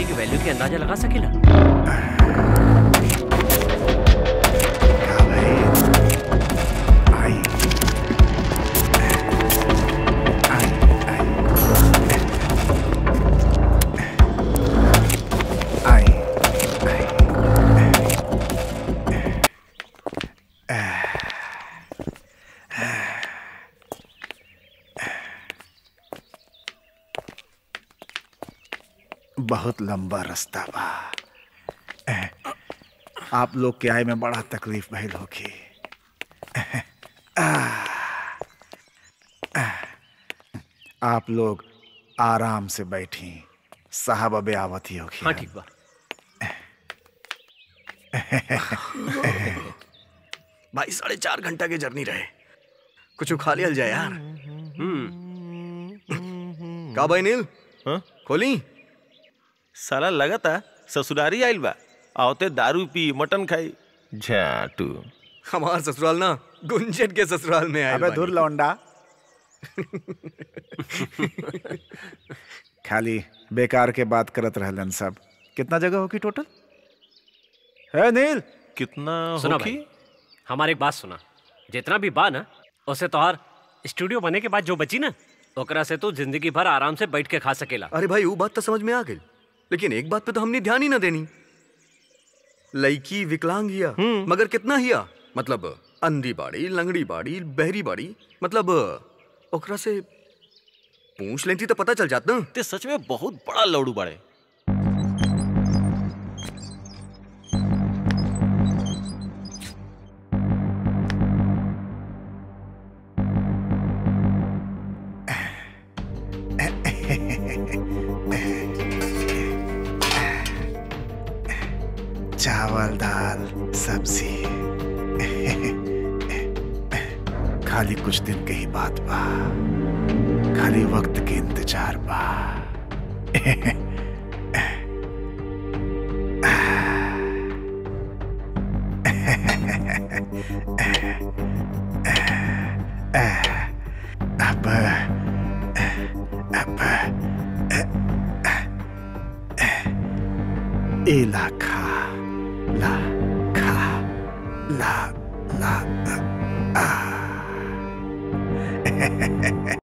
की वैल्यू के अंदाजा लगा सकेला का भाई आई आई आई आई बहुत लंबा रास्ता बा आप लोग के आए में बड़ा तकलीफ भइल होगी आप लोग आराम से बैठी साहब अबे आवत ही होगी हाँ ठीक बा भाई साढ़े चार घंटा के जर्नी रहे कुछ खा लिया जाए यार का भाई नील हाँ? खोली साला लगता ससुरारी आइल बा आवते दारू पी मटन खाई झाटू हमार ससुराल ना गुंजन के ससुराल में आए अबे धुर लौंडा खाली बेकार के बात करत रहलन सब कितना जगह होगी टोटल है नील कितना सुना होखी भाई हमारे एक बात सुना जितना भी बा ना उसे तोहार स्टूडियो बने के बाद जो बची ना ओकरा से तू जिंदगी भर आराम से बैठ के खा सकेला अरे भाई वो बात तो समझ में आ गई लेकिन एक बात पे तो हमने ध्यान ही ना देनी लड़की विकलांग हिया मगर कितना हिया मतलब अंधी बाड़ी लंगड़ी बाड़ी बहरी बाड़ी मतलब ओकरा से पूछ लेती तो पता चल जात ना ते सच में बहुत बड़ा लौड़ू बाड़े चावल दाल सब्जी खाली कुछ दिन के ही बात बा खाली वक्त के इंतजार बा अब अब इला खा ला खा ला ला आ